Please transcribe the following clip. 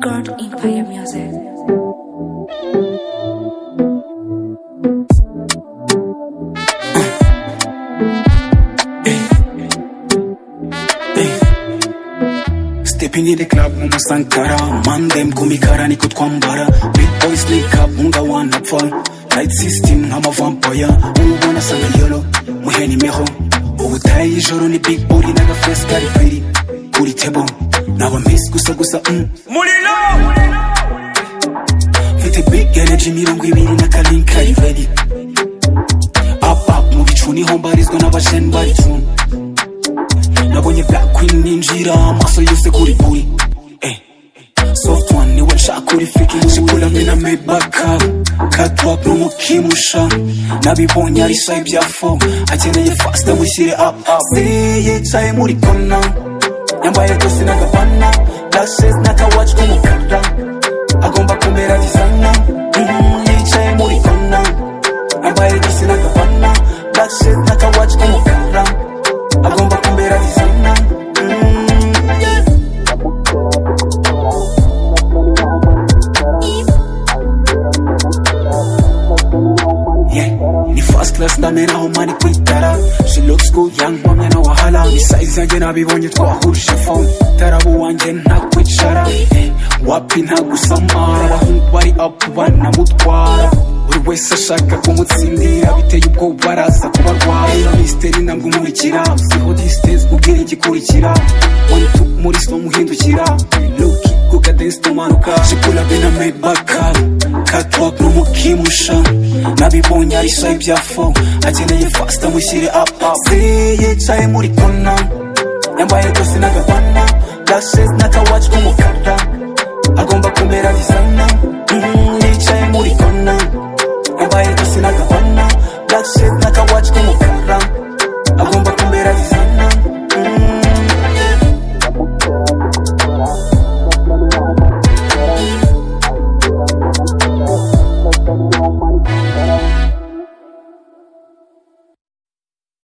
God in Fire Music. stepini the club muna sankara man them kumikara niko twambara big boys link up munga wanapfa light system nk'ama vampire ubona sanga yolo muhe nimero ubutayi ijoro ni big body naga face kari firi kuri table naba miss gusa gusa mm. mfite big energy mirongo ibiri na kalin kari ready up up mu bicu niho mbarizwa n'abashen bari tune nabonye black queen ninjira amaso yose kuri buri eh. soft one niwe nshaka uri fiki nshikuramwe na mebaka katwap n'umukimusha nabibonye ari shy bya fo akeneye fasta wishyire up up si yicaye muri kona yambaye rwose n'agapana lashes n'akawaci k'umukara agomba kumera dizayina yicaye muri kona yambaye rwose n'agapana lashes n'akawaci k'umukara agomba kumbera dizayina yeah. ni first class ndameraho mani kwitara she looks good yankwamye na wahala ni size yanjye nabibonye twahurije phone tarabo wanjye ntakwicara eh, wapi ntagusamara abahungu bari up banamutwara buri wese ashaka kumutsindira biteye ubwoba baraza kubarwara misteri ntabwo umurikira siho distance ubwira igikurikira one two muri slow muhindukira look kuka dance tumanuka shikula bina mebaka katwa n'umukimusha nabibonye ari shy bya fo akeneye fast amushyire up up si yicaye muri kona yambaye rwose n'agapana lashes n'akawaci k'umukara agomba kumera dizayina